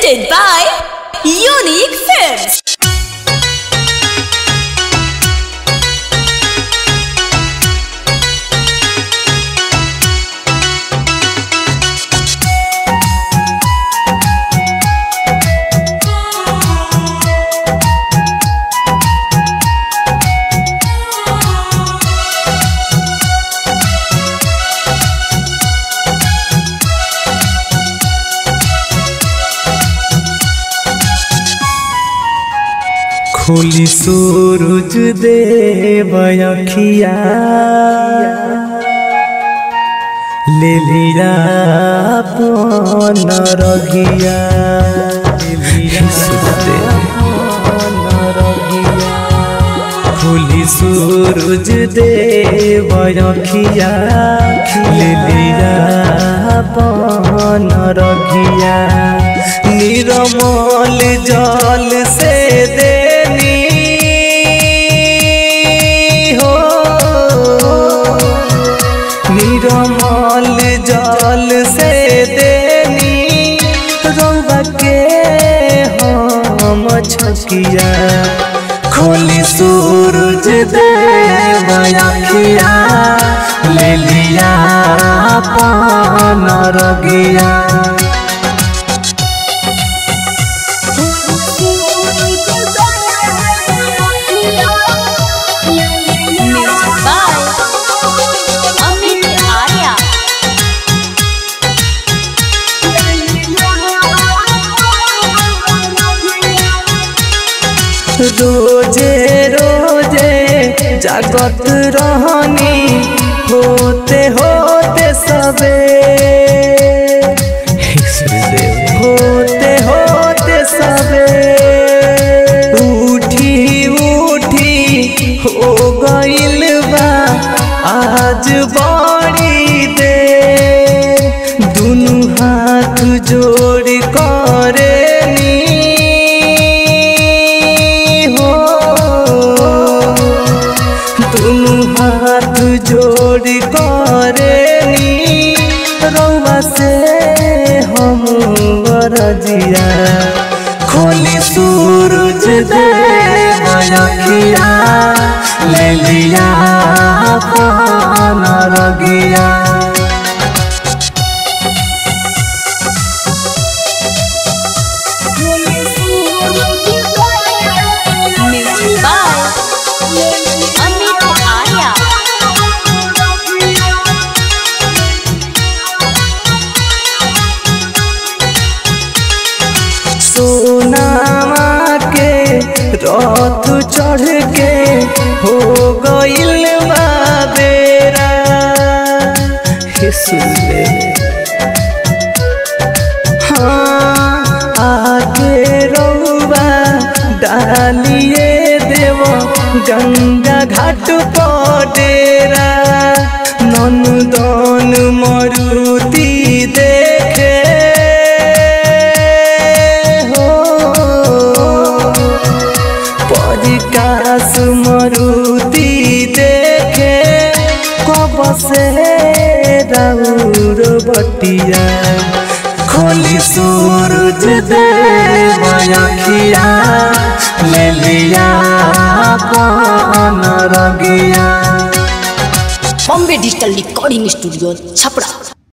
presented by Unique Films. खोली सूरज देव अखिया ले लिया अपन रघिया खोली सूरज देव अखिया ले लिया अपन रघिया निरमल जल से देनी हो निरमल जल से देनी रौबा के हम छकिया खोली सूरज देव अखिया ले लिया पान रगिया Music by Amit Arya. रोजे रोजे जागत रहनी होते होते सबे होते होते सबे उठी उठी हो गइल बा आज बड़ी दे दुनु हाथ जोड़ करे हो दुनु हाथ जोड़ करे रौवा से हम बरजिया खोली सूरज दे अखिया ले लिया पान रगिया Music by Amit Arya. सोनामा के रथ चढ़ के हो गइल बा बेरा हे सुनले हाँ आके रौबा डालिए देव गंगा घाट पर डेरा नंदन मरुति देखे हो परिकास मरुति देखे कब से राउर बटिया खोली सूरज देव अखिया ले लिया पान रगिया Bombay Digital Recording Studio, Chapra.